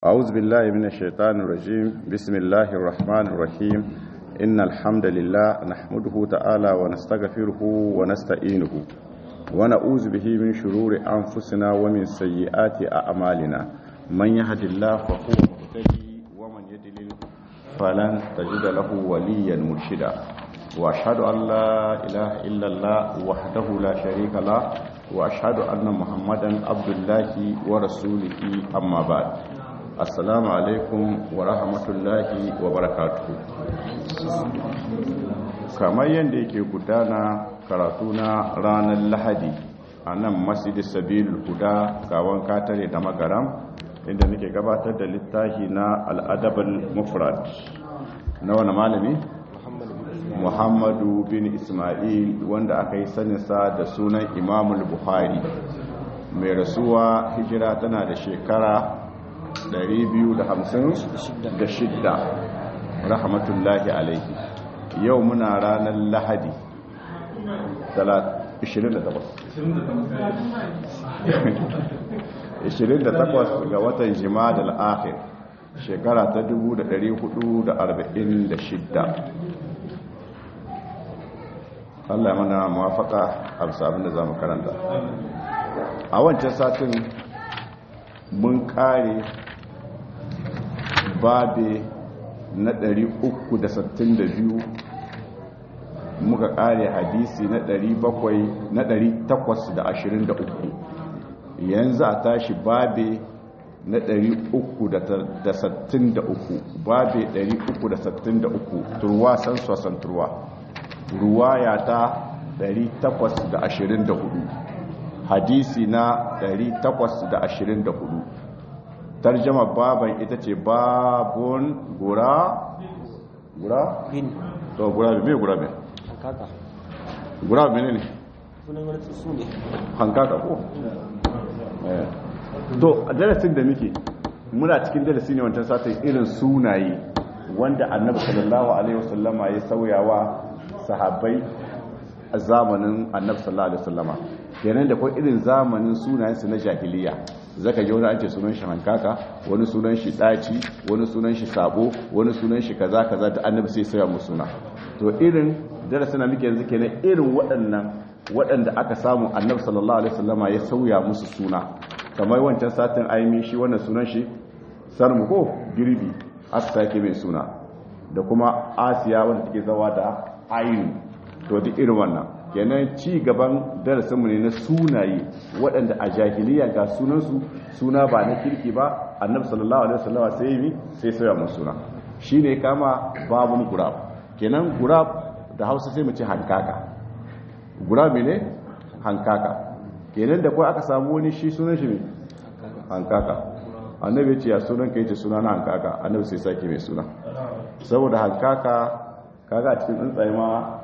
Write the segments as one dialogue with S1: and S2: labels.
S1: أعوذ بالله من الشيطان الرجيم بسم الله الرحمن الرحيم إن الحمد لله نحمده تعالى ونستغفره ونستعينه ونعوذ به من شرور أنفسنا ومن سيئات أعمالنا من يهد الله فهو مهتدي ومن يضلل فلن تجد له وليا مرشدا وأشهد أن لا إله إلا الله وحده لا شريك له وأشهد أن محمدا عبد الله ورسوله أما بعد assalamu alaikum wa rahmatullahi wa barakatuhu kamar yadda yake gudana karatu na ranar lahadi a nan masjid sabil huda gawan katare da magaram inda nake gabatar da littafi na al'adabal mufrad na wani malami muhammadu bin ismail wanda aka yi saninsa da sunan imamul buhari mai rasuwa hijira tana da shekara 256 rahmatullahi alaihi yau muna ranar lahadi 28 ga watan jima'a al'akhir shekara ta 1446 Allah mana mawafaka a sabon da za mu karanta a wancan satin mun kare babe na 362 muka kare hadisi na 823 yanzu a tashi babe na 363 babe 363 turwa san sosan turwa ruwaya ta 824 hadisi na 824 tarjama baban ita ce babun gura gura?
S2: bin
S1: to gura me gura me
S2: hankaka
S1: gura me ne
S2: sunan wani su ne
S1: hankaka ko eh to a darasin da muke muna cikin darasi ne wancan satin irin sunaye wanda annabi sallallahu alaihi wasallama ya sauyawa sahabbai a zamanin annabi sallallahu alaihi wasallama kenan da kuma irin zamanin sunayensu na jahiliya zaka ji wani an ce sunan shi hankaka wani sunan shi daci wani sunan shi sabo wani sunan shi kaza kaza da annabi sai sauya musu suna to irin darasin da muke yanzu kenan irin waɗannan waɗanda aka samu annabi sallallahu alaihi wasallama ya sauya musu suna kamar wancan satin aimi shi wannan sunan shi sarmu ko girbi aka sake mai suna da kuma asiya wanda take zawa da ainu to duk irin wannan kenan ci gaban darasinmu ne na sunaye waɗanda a jahiliya ga sunansu suna ba na kirki ba annabi sallallahu alaihi wasallam sai yi sai sauya musu suna shine kama babun gurab kenan gurab da Hausa sai mu ce hankaka gurab ne hankaka kenan da kai aka samu wani shi sunan shi ne hankaka annabi ya ce ya sunan ka yace suna na hankaka annabi sai sake mai suna saboda hankaka kaga a cikin tsuntsaye ma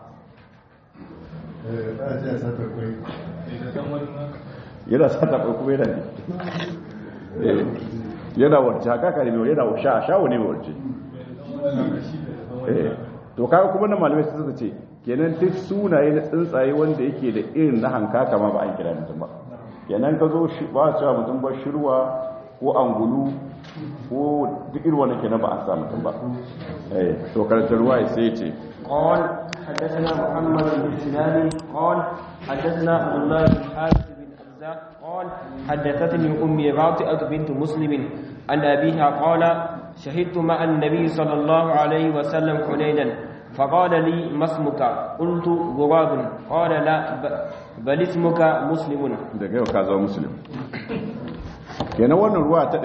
S1: yana sata kwai kuma yana ne yana warce haka ka ne mai yana sha shawo ne mai warce to kaga kuma na malamai su suka ce kenan duk sunaye na tsuntsaye wanda yake da irin na hankaka ma ba an kira mutum ba kenan ka zo ba a cewa mutum ba shirwa ko angulu ko duk irin wanda kenan ba a sa mutum ba to karantar ruwa sai ce
S2: قال حدثنا محمد بن سنان قال حدثنا عبد الله بن حارث بن أرزاق قال حدثتني أمي غاطئة بنت مسلم عن أبيها قال شهدت مع النبي صلى الله عليه وسلم حنينا فقال لي ما اسمك قلت غراب قال لا بل اسمك مسلم
S1: daga yau ka zama muslim kenan wannan ruwa ta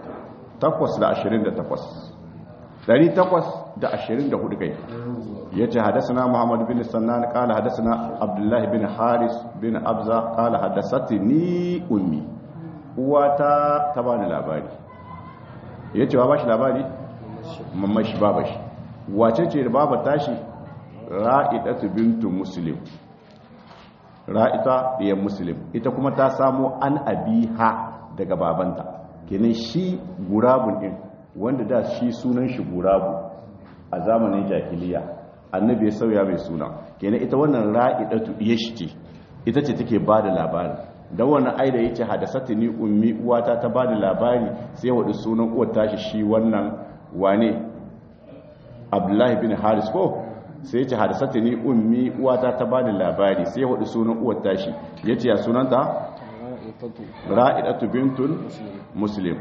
S1: 828 824 kai yace hadathana muhammad bin sannan qala hadathana abdullah bin haris bin abza qala hadathani ummi uwata ta bani labari yace ba bashi labari mamma shi baba shi wace ce da baba tashi ra'idatu bintu muslim ra'ita diyan muslim ita kuma ta samo an abiha daga babanta kenan shi gurabun din wanda da shi sunan shi gurabu a zamanin jahiliya annabi ya sauya mai suna kenan ita wannan ra'idatu diyashi ce ita ce take ba da labarin da wannan ai da yace hadasatni ummi uwata ta bani labari sai wadi sunan uwar tashi shi wannan wane abdullahi bin haris ko sai yace hadasatni ummi uwata ta bani labari sai wadi sunan uwar tashi yace ya sunanta ra'idatu bintun muslim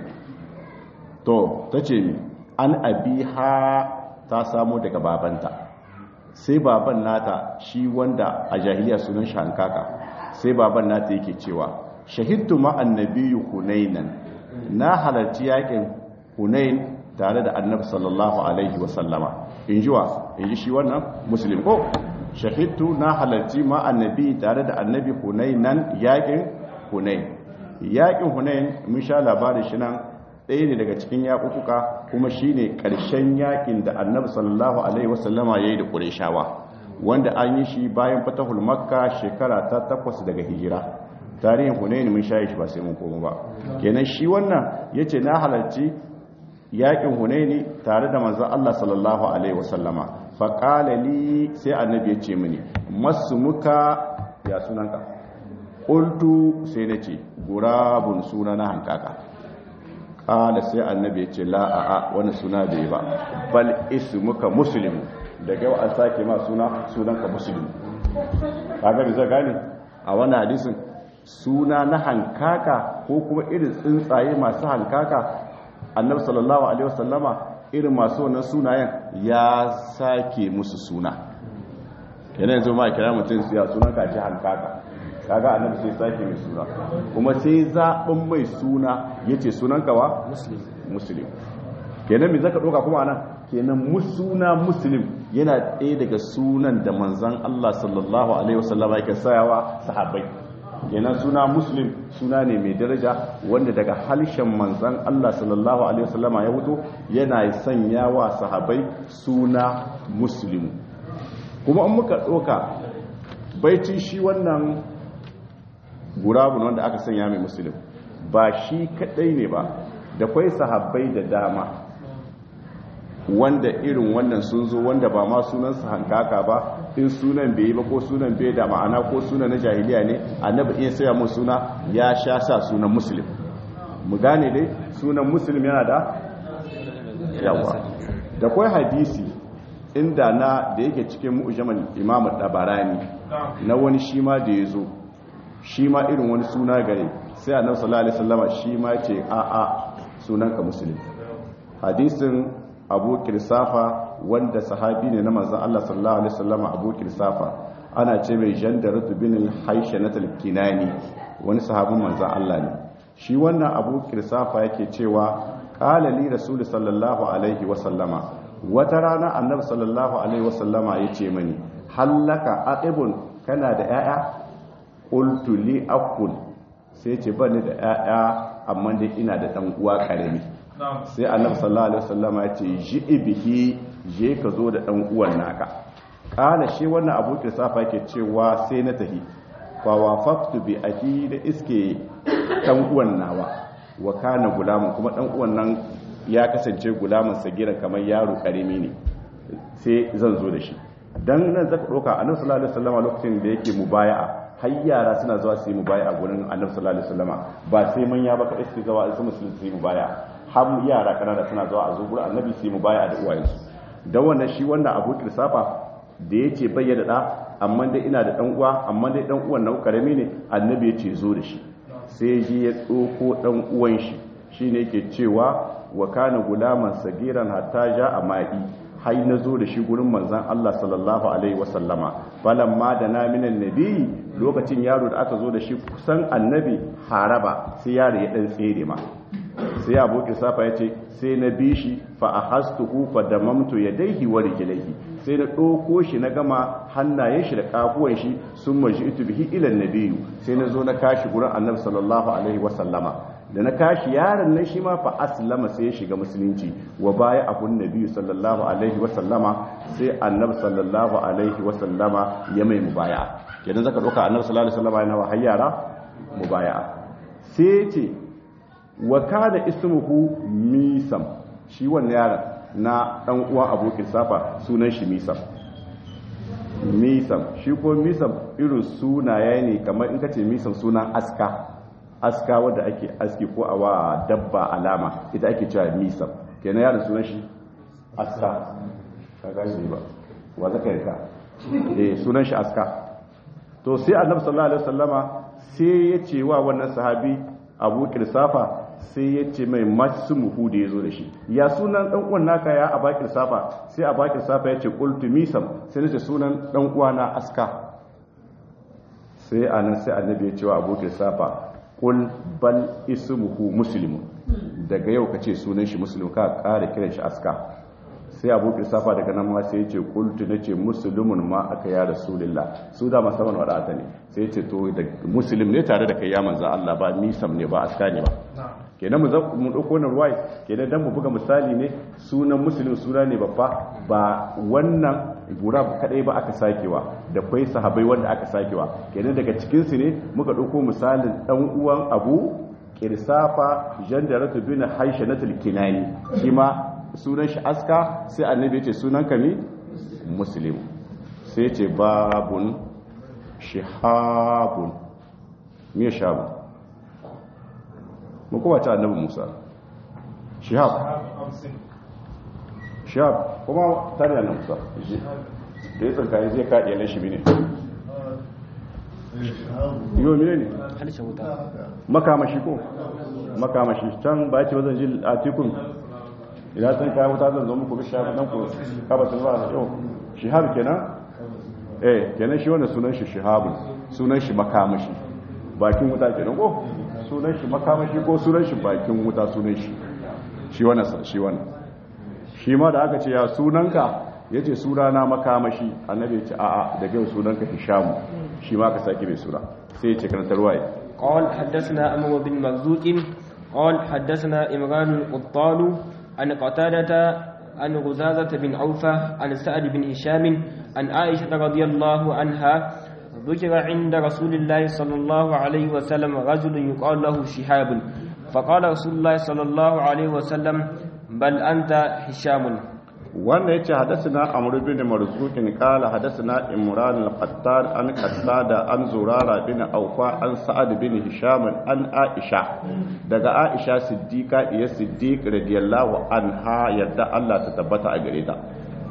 S1: to tace ni an abiha ta samu daga babanta sai baban nata shi wanda a jahiliya sunan shi hankaka sai baban nata yake cewa shahidtu ma'an nabiyyu hunainan na halarci yakin hunain tare da annabi sallallahu alaihi wasallama in ji wa in ji shi wannan muslim ko shahidtu na halarci ma'an nabi tare da annabi hunainan yakin hunain yakin hunain mun sha labarin shi nan ɗaya ne daga cikin yaƙuƙuka kuma shi ne ƙarshen yaƙin da annabi sallallahu alaihi wasallama ya yi da ƙureshawa wanda an yi shi bayan fatahul makka shekara ta takwas daga hijira tarihin hunaini mun shayi shi ba sai mun koma ba kenan shi wannan ya ce na halarci yaƙin hunaini tare da manzan allah sallallahu alaihi wasallama faƙala li sai annabi ya ce mini masu muka ya sunanka ƙultu sai na ce gurabun suna na hankaka kala sai annabi ya ce la'a'a wani suna bai ba bal ismuka muslim daga yau an sake ma suna sunanka muslim kaga da zai gane a wani hadisin suna na hankaka ko kuma irin tsuntsaye masu hankaka annabi sallallahu alaihi wasallama irin masu wannan sunayen ya sake musu suna yana yanzu ma kira mutum su ya sunanka ce hankaka kaga annabi sai sake mai suna kuma sai zaɓin mai suna ya ce sunan kawa muslim kenan mai zaka ɗoka kuma anan kenan suna muslim yana ɗaya daga sunan da manzan Allah sallallahu alaihi wasallama yake sayawa sahabbai kenan suna muslim suna ne mai daraja wanda daga halshen manzan Allah sallallahu alaihi wasallama ya fito yana sanya wa sahabbai suna muslim kuma an muka ɗoka baicin shi wannan gurabun wanda aka sanya mai musulun ba shi kadai ne ba da kwai sahabbai da dama wanda irin wannan sun zo wanda ba ma sunansa hankaka ba in sunan bai yi ba ko sunan bai da ma'ana ko sunan na jahiliya ne annabi in saya mu suna ya sha sa sunan musulun mu gane dai sunan musulun yana da yawa da kwai hadisi inda na da yake cikin mu'jamal imam dabarani na wani shi ma da ya zo shi ma irin wani suna gare sai annabi sallallahu alaihi wasallama shi ma ce a a sunanka muslim hadisin abu kirsafa wanda sahabi ne na manzon Allah sallallahu alaihi wasallama abu kirsafa ana ce mai jandaratu bin al-hayshanat al-kinani wani sahabin manzon Allah ne shi wannan abu kirsafa yake cewa qala li rasul sallallahu alaihi wasallama wata rana annabi sallallahu alaihi wasallama yace mani hallaka aqibun kana da yaya qultu li aqul sai ce bani da yaya amma dai ina da dan uwa karami sai annabi sallallahu alaihi wasallama yace ji bihi je ka zo da dan uwan naka kana shi wannan abu kirsafa yake cewa sai na tahi fa wafaqtu bi aki da iske dan uwan nawa wa kana gulamun kuma dan uwan nan ya kasance gulamun sagira kamar yaro karimi ne sai zan zo da shi dan nan zaka doka annabi sallallahu alaihi wasallam lokacin da yake mubaya'a har yara suna zuwa su yi mubaya'a gurin annabi sallallahu alaihi wasallam ba sai manya ba kadai su zuwa su musulmi su yi mubaya'a har yara kanana suna zuwa a zo gurin annabi su yi mubaya'a da uwayensu dan wannan shi wanda Abu Kirsafa da yace bayyana da amma dai ina da dan uwa amma dai dan uwan nan karami ne annabi yace zo da shi sai ji ya tsoko dan uwan shi shine yake cewa wa kana gulaman sagiran hatta ja a ma'i hai na zo da shi gurin manzan Allah sallallahu alaihi wasallama ma da na minan nabi lokacin yaro da aka zo da shi kusan annabi haraba sai yaro ya dan tsere ma sai abokin safa ya ce sai na bi shi fa a hastuhu fa da mamto ya daihi wa rijilaihi sai na ɗauko shi na gama hannayen shi da kafuwan shi sun maji itu bihi ilan nabiyu sai na zo na kashi gurin annabi sallallahu alaihi wasallama da na kashi yaron nan shi ma fa aslama sai ya shiga musulunci wa baya abun nabiyu sallallahu alaihi wasallama sai annabi sallallahu alaihi wasallama ya mai mubaya kenan zaka ɗauka annabi sallallahu alaihi wasallama yana wa hayyara mubaya sai ce wa kada ismuhu misam shi wannan yaron na dan uwan abokin safa sunan shi misam misam shi ko misam irin sunaye ne kamar in ka ce misam sunan aska aska wadda ake aski ko a wa dabba alama ita ake cewa misam kenan yaron sunan shi aska ka gani ba wa zaka yarka eh sunan shi aska to sai annabi sallallahu alaihi wasallama sai ya ce wa wannan sahabi Abu Kirsafa sai ya ce mai masmuhu da yazo da shi ya sunan dan uwan naka ya Abu Kirsafa sai Abu Kirsafa ya ce qultu misam sai nace sunan dan uwana aska sai anan sai annabi ya ce wa Abu Kirsafa qul bal ismuhu muslimun daga yau kace sunan shi muslim ka kare kiran shi aska sai abu safa daga nan ma sai ya ce kultu na ce musulmin ma aka ya rasulillah su da masaman wadata ne sai ya ce to da musulun ne tare da kai ya manza Allah ba nisam ne ba aska ne ba kenan mu mu dauko na ruwai kenan dan mu buga misali ne sunan musulun suna ne babba ba wannan gura kadai ba aka sakewa da kwai sahabai wanda aka sakewa kenan daga cikin su ne muka dauko misalin dan uwan abu kirsafa jandaratu bin haishanatul kinani shi ma sunan shi aska sai annabi ya ce sunan ka ne muslim sai ce babun shihabun me shabu mu kuma ta annabi musa shihab shihab kuma tare da musa da ya tsanka zai kaɗe na shi ne yau mine ne
S2: halishin wuta
S1: makamashi ko makamashi can ba ce wazan jil a tikun idan sun kayan wuta zan zo muku bi shafi dan ku kaba sun ba yau shihab kenan eh kenan shi wannan sunan shi shihabun sunan shi makamashi bakin wuta kenan ko sunan shi makamashi ko sunan shi bakin wuta sunan shi shi wannan shi wannan shi ma da aka ce ya sunanka yace sunana makamashi annabi ya ce a'a daga yau sunanka hishamu shi ma ka sake mai suna sai ya ce kan tarwaye
S2: قال حدثنا أمر بن مرزوق قال حدثنا إمران القطان عن قتادة عن غزازة بن عوفة عن سعد بن هشام عن عائشة رضي الله عنها ذكر عند رسول الله صلى الله عليه وسلم رجل يقال له شهاب فقال رسول الله صلى الله عليه وسلم بل أنت هشام
S1: wanda yace hadathana amr bin marzuqin qala hadathana imran al-qattan an qatada an zurara bin awfa an sa'ad bin hisham an aisha daga aisha siddiqa iya siddiq radiyallahu anha yadda Allah ta tabbata a gare ta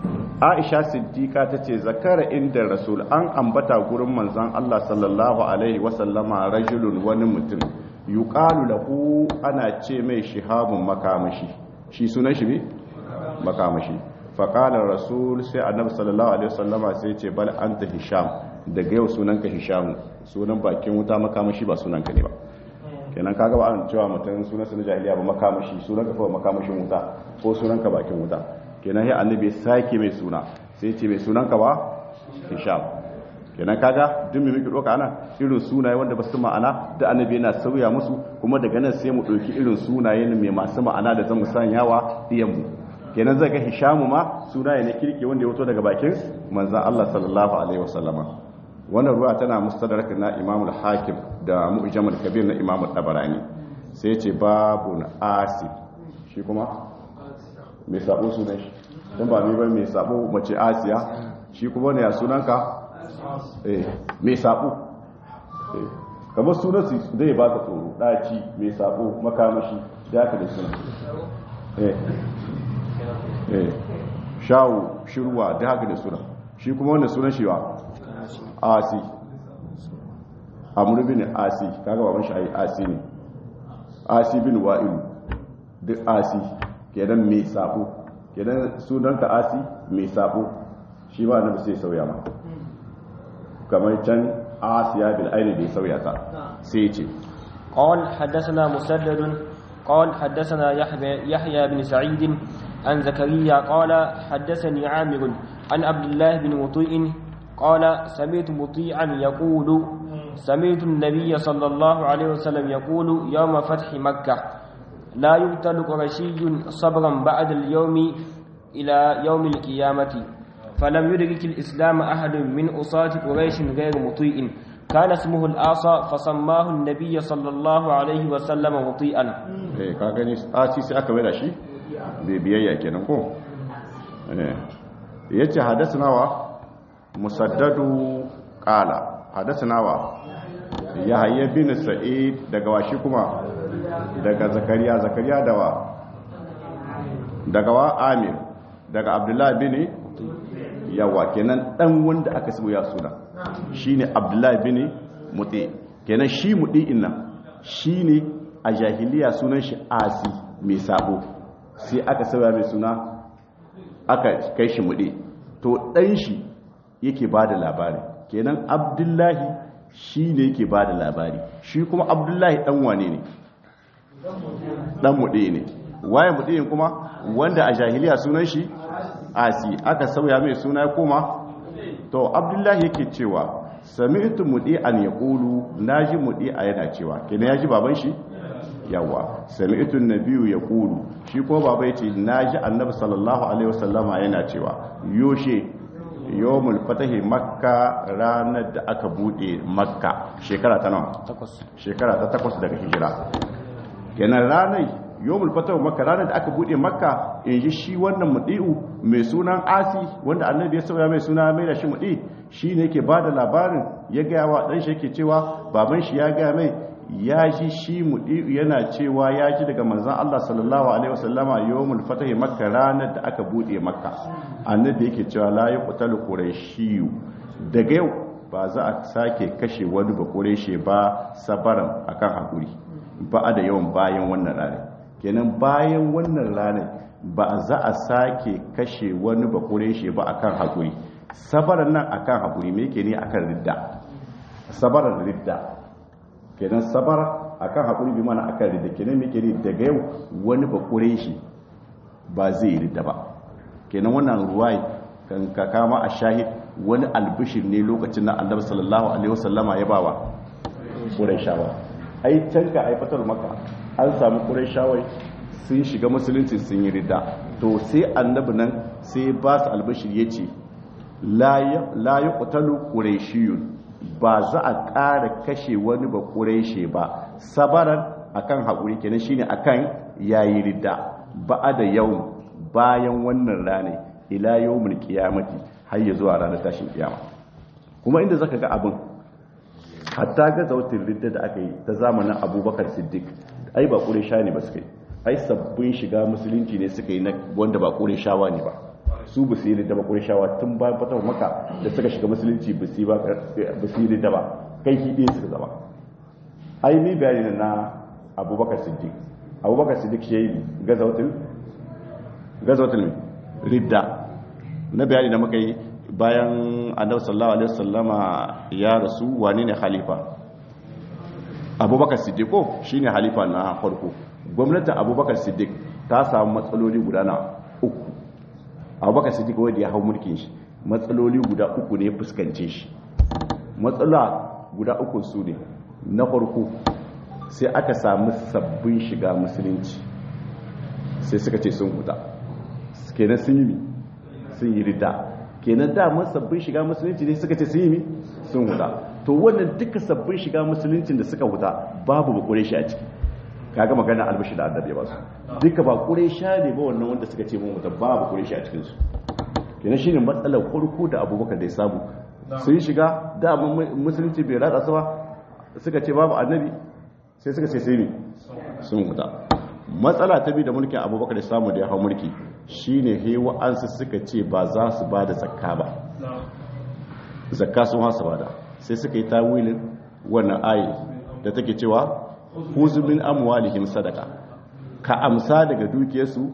S1: aisha siddiqa tace zakara inda rasul an ambata gurin manzon Allah sallallahu alaihi wa sallama rajulun wani mutum yuqalu lahu ana ce mai shihabun makamashi shi sunan shi ne makamashi faƙalar rasul sai annabi sallallahu alaihi wasallama sai ce bal anta hisham daga yau sunanka hisham sunan bakin wuta makamashi ba sunanka ne ba kenan kaga ba an cewa mutum sunan sunan jahiliya ba makamashi sunanka fa makamashin wuta ko sunanka bakin wuta kenan sai annabi sake mai suna sai ce mai sunanka ba hisham kenan kaga duk mai miki doka ana irin sunaye wanda ba su ma'ana da annabi yana sauya musu kuma daga nan sai mu ɗauki irin sunaye mai masu ma'ana da zan sanyawa diyan mu kenan zai ga hishamu ma sunaye na kirki wanda ya wuto daga bakin manzan Allah sallallahu alaihi wasallama wannan ruwa tana mustadrak na Imam al-Hakim da Mu'jam al-Kabir na Imam al-Tabarani sai ce babun asib shi kuma mai sabo sunan shi dan ba mai ba mai sabo mace Asiya shi kuma ne ya sunanka eh mai sabo eh kamar sunan su zai ba ka tsoro daci mai sabo makamashi da aka da sunan eh eh shawo shirwa da haka da suna shi kuma wanda sunan shi wa asi amur bin asi kaga baban shi ayi asi ne asi bin wa'ilu duk asi kenan mai sabo kenan sunan ka asi mai sabo shi ba na sai sauya ma kamar can asiya bil aini da ya sauya ta sai ya ce
S2: قال حدثنا مسدد قال حدثنا يحيى يحيى بن سعيد عن زكريا قال حدثني عامر عن عبد الله بن مطيع قال سمعت مطيعا يقول سمعت النبي صلى الله عليه وسلم يقول يوم فتح مكة لا يقتل قرشي صبرا بعد اليوم إلى يوم القيامة فلم يدرك الإسلام أحد من أصاة قريش غير مطيع كان اسمه الآصى فسماه النبي صلى الله عليه وسلم مطيئا
S1: eh ka gani asi sai aka da shi bai biyayya kenan ko eh yace hadathana wa musaddadu qala hadathana wa yahya bin sa'id daga washi kuma daga zakariya zakariya dawa daga wa amir daga abdullahi bin yawa kenan dan wanda aka sabo ya suna shine abdullahi bin muti kenan shi muti inna shine a jahiliya sunan shi asi mai sabo sai aka sauya mai suna aka kai shi muɗe to ɗan shi yake ba da labari kenan abdullahi shi ne yake ba da labari shi kuma abdullahi ɗan wane ne ɗan muɗe ne waye muɗe kuma wanda a jahiliya sunan shi asi aka sauya mai suna ya koma to abdullahi yake cewa sami'tu muɗe an ya ƙulu na ji muɗe a yana cewa kenan ya ji baban shi yawa sami'tu nabiyu ya ƙulu shi ko baba ya ce na ji annabi sallallahu alaihi wasallama yana cewa yoshe yawmul fatahi makka ranar da aka bude makka shekara ta nawa shekara ta takwas daga hijira kenan ranar yawmul fatahi makka ranar da aka bude makka in ji shi wannan mudi'u mai sunan asi wanda annabi ya sauya mai suna mai da shi mudi shi ne yake bada labarin ya gaya wa dan shi yake cewa baban shi ya gaya mai ya ji shi mudi'u yana cewa ya ji daga manzan Allah sallallahu alaihi wasallama yawmul fatahi makka ranar da aka bude makka annabi yake cewa la yuqtalu qurayshiyu daga yau ba za a sake kashe wani ba qurayshi ba sabaran akan hakuri ba da yawan bayan wannan ranar kenan bayan wannan ranar ba za a sake kashe wani ba qurayshi ba akan hakuri sabaran nan akan hakuri me yake ne akan ridda sabaran ridda kenan sabar akan haƙuri bi mana akan ridda kenan muke ne daga yau wani ba kure shi ba zai ridda ba kenan wannan ruwai kan ka kama a shahid wani albishir ne lokacin da annabi sallallahu alaihi wasallama ya bawa quraishawa ai can ka ai fatar maka an samu quraishawai sun shiga musulunci sun yi ridda to sai annabi nan sai ba su albishir yace la la yuqtalu quraishiyun ba za a ƙara kashe wani ba ƙureshe ba sabaran akan haƙuri kenan shine akan yayi ridda ba da yau bayan wannan rane ila yawmul qiyamati har ya zuwa ranar tashin kiyama kuma inda zaka ga abin hatta ga zautin ridda da aka yi ta zamanin Abubakar Siddiq ai ba ƙuresha ne ba suka yi ai sabbin shiga musulunci ne suka yi na wanda ba ƙureshawa ne ba su ba su yi da ba shawa tun bayan fatawar maka da suka shiga musulunci ba su yi da ba kai ki ɗaya suka zama ai ni bayani na abubakar siddiq abubakar siddiq shi ya yi gazawatul ridda na bayani da muka yi bayan annabi sallallahu alaihi wasallama ya rasu wane ne khalifa abubakar siddiq ko shine halifa na farko gwamnatin abubakar siddiq ta samu matsaloli guda na uku abubakar siddiq wanda ya hau mulkin shi matsaloli guda uku ne fuskance shi matsala guda uku su ne na farko sai aka samu sabbin shiga musulunci sai suka ce sun huta kenan sun yi mi sun yi rida kenan damar sabbin shiga musulunci ne suka ce sun yi mi sun huta to wannan duka sabbin shiga musuluncin da suka huta babu ba kure shi a ciki kaga magana albashi da annabi ba su duka ba kure sha ne ba wannan wanda suka ce mun huta babu kure shi a cikin su kenan shine matsalar farko da abubakar da ya samu sun shiga da musulunci bai ratsa su ba suka ce babu annabi sai suka ce sai ne sun huta matsala ta bi da mulkin abubakar da samu da ya hau mulki shine he wa'ansu suka ce ba za su ba da zakka ba zakka sun hasa ba da sai suka yi tawilin wannan ayi da take cewa huzumin amwalihim sadaka ka amsa daga dukiyarsu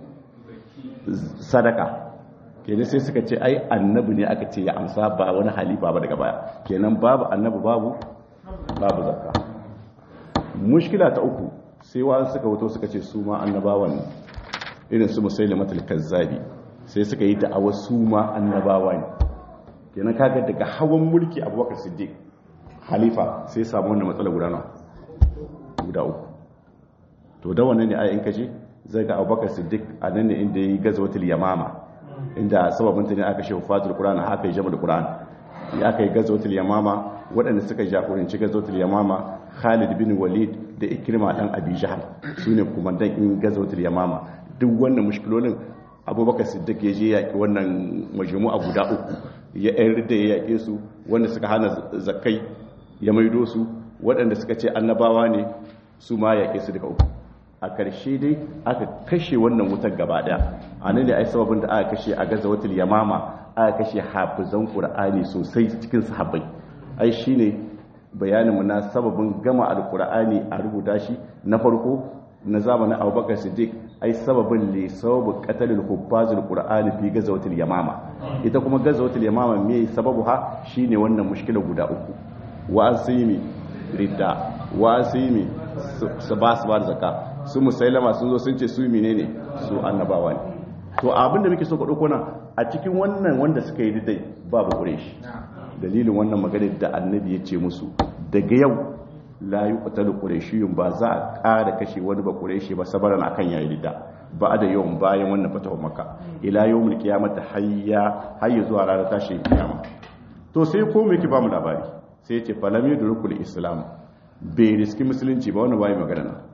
S1: sadaka kenan sai suka ce ai annabi ne aka ce ya amsa ba wani halifa ba daga baya kenan babu annabi babu babu zakka mushkila ta uku sai wa suka wato suka ce su ma annabawan irin su musailamatul kazzabi sai suka yi da'awa su ma annabawa ne kenan kaga daga hawan mulki abubakar siddiq halifa sai samu wannan matsala guda nawa guda uku to da wannan ne ayin kaje zai ga abubakar siddiq a nan ne inda yi gazwatul yamama inda sababin ta ne aka shehu fatul qur'an haka yi jama'ul qur'an ya aka yi gazwatul yamama waɗanda suka jagoranci gazwatul yamama Khalid bin Walid da Ikrima dan Abi Jahl sune kumandan in gazwatul yamama duk wannan mushkilolin Abubakar Siddiq ya je yaki wannan majmu'a guda uku ya yan da ya yaƙe su wanda suka hana zakai ya maido su waɗanda suka ce annabawa ne su ma yaƙe su daga uku a ƙarshe dai aka kashe wannan wutar gaba ɗaya a nan da ai sababin da aka kashe a gaza watul yamama aka kashe hafizan ƙur'ani sosai cikin sahabbai ai shine bayaninmu na sababin gama alƙur'ani a rubuta shi na farko na zamanin abubakar siddiq ai sababin ne sababu qatalul huffazul qur'ani fi gazawatil yamama ita kuma gazawatil yamama me sababu ha shine wannan mushkila guda uku wa asimi ridda wa asimi su ba su ba da zakka su musailama sun zo sun ce su menene su annabawa ne to abin da muke so ka dauko nan a cikin wannan wanda suka yi dai babu quraish dalilin wannan magana da annabi ya ce musu daga yau la yi ƙutalu ƙureshiyun ba za a ƙara kashe wani ba ƙureshi ba sabaran a kan yayi da ba da yawan bayan wannan fatawar maka ila yau mulki ya mata hayya hayya zuwa ranar tashin kiyama to sai ko me ki ba mu labari sai ce falam yudrukul islam bai riski musulunci ba wannan bai magana nan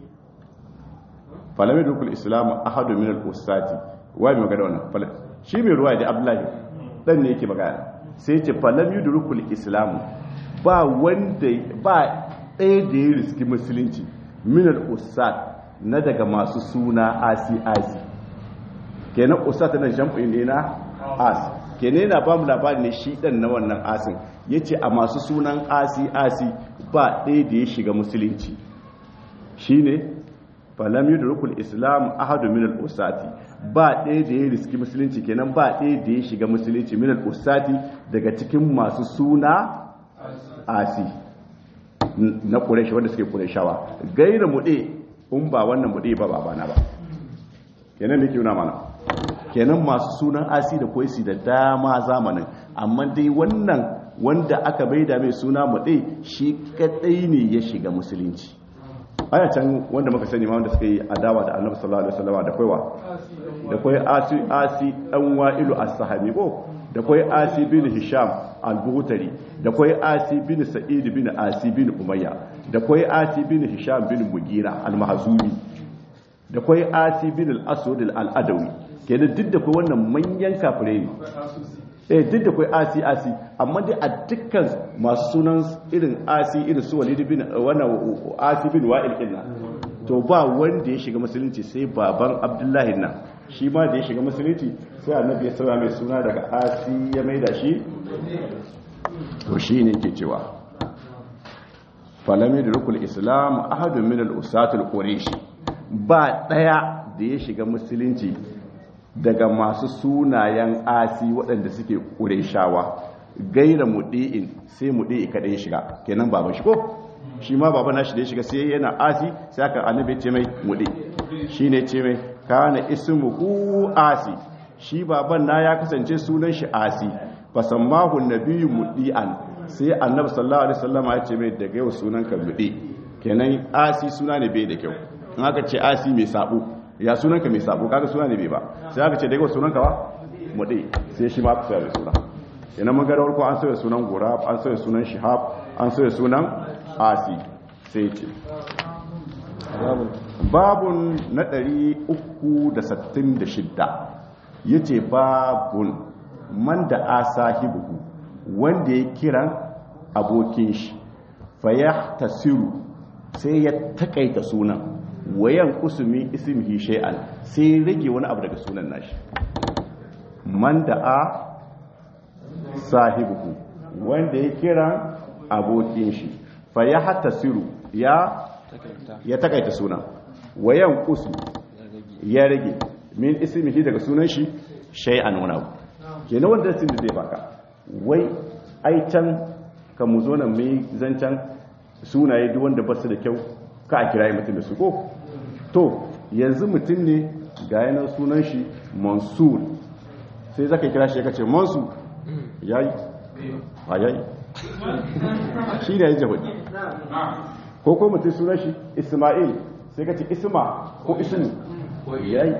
S1: falam yudrukul islam ahadu min al-ustati wai magana wannan shi mai ruwa da abdullahi dan ne yake magana sai ce falam yudrukul islam ba wanda ba ɗaya da ya riski musulunci minal usat na daga masu suna asi-asi kenan usat na jam'in ne na as kenan yana ba mu labari ne shi ɗan na wannan asin ya ce a masu sunan asi-asi ba ɗaya da ya shiga musulunci shi ne falami da rukun islam ahadu minal usati ba ɗaya da ya riski musulunci kenan ba ɗaya da ya shiga musulunci minal usati daga cikin masu suna asi na ƙureshi wanda suke ƙureshawa gaira muɗe in ba wannan muɗe ba babana ba kenan da ke yuna mana kenan masu sunan asi da kwaisi da dama zamanin amma dai wannan wanda aka bai da mai suna muɗe shi kaɗai ne ya shiga musulunci aya can wanda muka sani ma wanda suka yi adawa da annabi sallallahu alaihi wasallam da kwaiwa da kwai asi asi dan wa'ilu as-sahabi ko da kwai asi bin hisham al-buhtari da kwai asi bin sa'id bin asi bin umayya da kwai asi bin hisham bin mugira al-mahzumi da kwai asi bin al-aswad al-adawi kenan duk da kwai wannan manyan kafirai ne eh duk da kwai asi asi amma dai a dukkan masu sunan irin asi irin su walid bin wannan asi bin wa'il kinna to ba wanda ya shiga musulunci sai baban abdullahi nan shi ma da ya shiga musulunci sai annabi ya sauya mai suna daga asi ya maida shi to shi ne ke cewa falami da rukul islam ahadun min al-usatul quraish ba daya da ya shiga musulunci daga masu sunayen asi waɗanda suke qurayshawa gaira mudi'in sai mudi'i kada ya shiga kenan baban shi ko shi ma baban nashi da ya shiga sai yana asi sai aka annabi ce mai mudi shine ce mai kana ismuhu asi shi baban na ya kasance sunan shi asi fasammahu nabiyyu mudi'an sai annabi sallallahu alaihi wasallam ya ce mai daga yau sunan ka mudi kenan asi suna ne bai da kyau in aka ce asi mai sabo ya sunan ka mai sabo kaga suna ne bai ba sai aka ce daga yau sunan ka ba mudi sai shi ma aka sa suna kenan mun ga ko an sauya sunan gurab an sauya sunan shihab an sauya sunan asi sai ce babun na 366 yace babun man da asahibuhu wanda ya kiran abokin shi faya tasiru sai ya takaita sunan wayan kusumi ismihi shay'an sai rage wani abu daga sunan nashi man da a sahibuhu wanda ya kiran abokin shi faya tasiru ya ya takaita sunan wayan kusu ya rage min ismihi daga sunan shi shay'an wani abu kenan wanda sun da zai baka wai ai can ka mu zo nan mai zancan sunaye duk wanda basu da kyau ka a kirayi mutum da su ko to yanzu mutum ne ga yanar sunan shi mansur sai zaka kira shi ya kace mansur yayi a yayi shi ne ya jahudi ko ko mutum sunan shi isma'il sai kace isma ko ismu yayi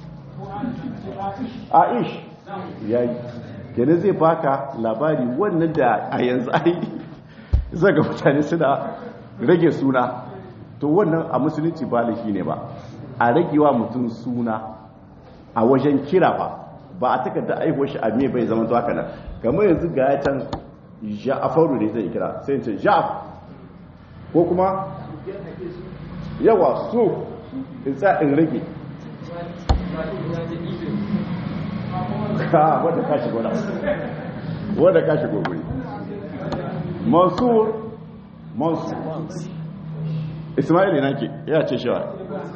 S1: aish yayi kenan zai baka labari wannan da a yanzu ai zaga mutane suna rage suna to wannan a musulunci ba laifi ne ba a ragewa mutum suna a wajen kira ba ba a takarda aihuwar shi a me bai zama to haka nan kamar yanzu ga ya can ja'afaru ne zai kira sai ce ja'af ko kuma yawa so in sa in rage ka wadda ka shigo na wadda ka shigo guri mansur mansur ismaili nake ya ce shawa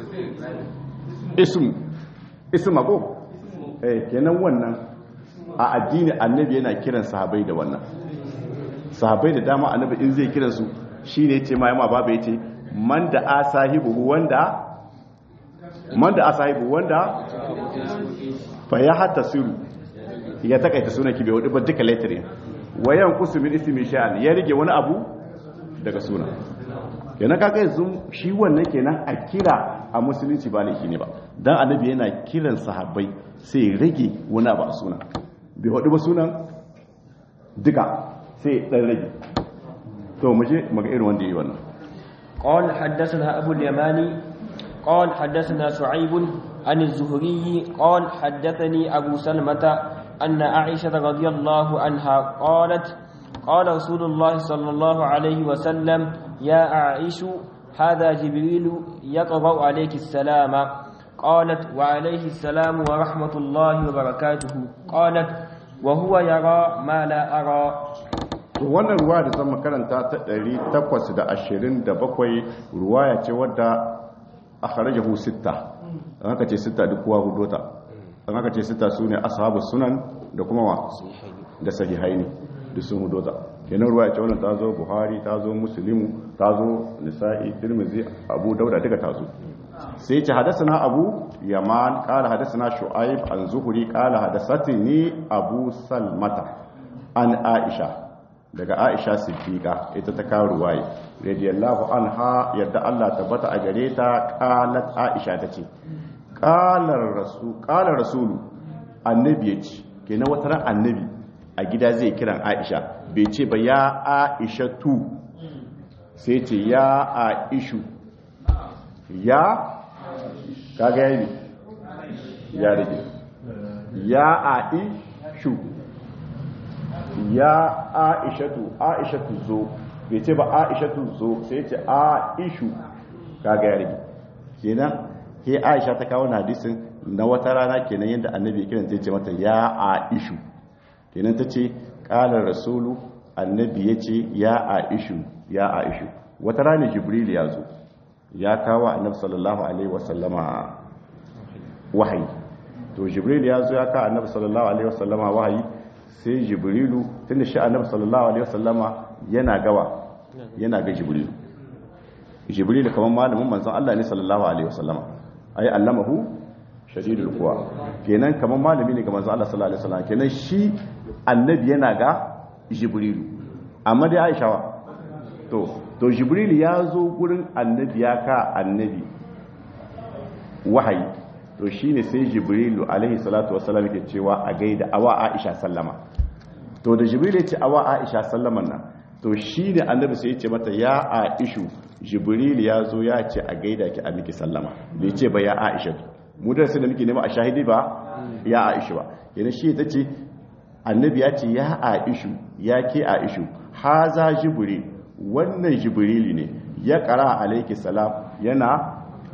S1: ism isma ko eh kenan wannan a addini annabi yana kiran sahabbai da wannan sahabbai da dama annabi in zai kiran su shine yace ma yamma baba yace man da asahibu wanda man da asahibu wanda fa ya hatta suru ya takaita sunan ki bai wadi ba duka letterin wayan kusumin ismi sha'an ya rige wani abu daga sunan kenan kaga yanzu shi wannan kenan a kira a musulunci ba laifi ne ba dan annabi yana kiran sahabbai sai rage wani abu a sunan bai hudu ba sunan duka sai dan rage to mu je mu ga irin wanda yi wannan
S2: قال حدثنا أبو اليماني قال حدثنا شعيب عن الزهري قال حدثني أبو سلمة أن عائشة رضي الله عنها قالت قال رسول الله صلى الله عليه وسلم يا عائش هذا جبريل يقرأ عليك السلام قالت وعليه السلام ورحمة الله وبركاته قالت وهو يرى ما لا أرى
S1: wannan ruwa da zama karanta ta 827 ruwaya ce wadda a kharajahu sitta an haka ce sitta duk kowa hudota an haka ce sitta su ne ashabu sunan da kuma wa da sahihaini duk sun hudota kenan ruwaya ce wannan ta zo buhari ta zo muslimu ta zo nisa'i tirmidhi abu dauda duka ta zo sai ce hadasana abu yaman kala hadasana shu'aib an zuhuri kala hadasatini abu salmata an aisha daga aisha siddiqa ita ta kawo ruwaye radiyallahu anha yadda Allah tabbata a gare ta qalat aisha tace qalar rasul qalar rasulu annabi yace kenan wata ran annabi a gida zai kiran aisha bai ce ba ya aisha tu sai ce ya aishu ya kaga yayi ya rage ya aishu ya aishatu aishatu zo bai ce ba aishatu zo sai ce aishu kaga ya rage kenan ke aisha ta kawo hadisin na wata rana kenan yadda annabi kiran zai ce mata ya aishu kenan ta ce kalar rasulu annabi ya ce ya aishu ya aishu wata rana jibril ya zo ya kawo annabi sallallahu alaihi wasallama wahayi to jibril ya zo ya kawo annabi sallallahu alaihi wasallama wahayi sai jibrilu tunda shi annabi sallallahu alaihi wasallama yana gawa yana ga jibrilu jibrilu kamar malamin manzon Allah ne sallallahu alaihi wasallama ai allamahu shadidul quwa kenan kamar malami ne ga manzon Allah sallallahu alaihi wasallama kenan shi annabi yana ga jibrilu amma dai Aisha wa to to jibrilu ya zo gurin annabi ya ka annabi wahayi to shine sai jibrilu alaihi salatu wassalam yake cewa a gaida awa Aisha sallama to da jibrilu ya ce awa Aisha sallaman nan to shine annabi sai ya ce mata ya Aishu jibrilu ya zo ya ce a gaida ki a miki sallama bai ce ba ya Aisha mu da sai da muke nema a shahidi ba ya Aisha ba yana shi ta ce annabi ya ce ya Aishu ya ke Aishu haza jibril wannan jibrilu ne ya kara alaiki salam yana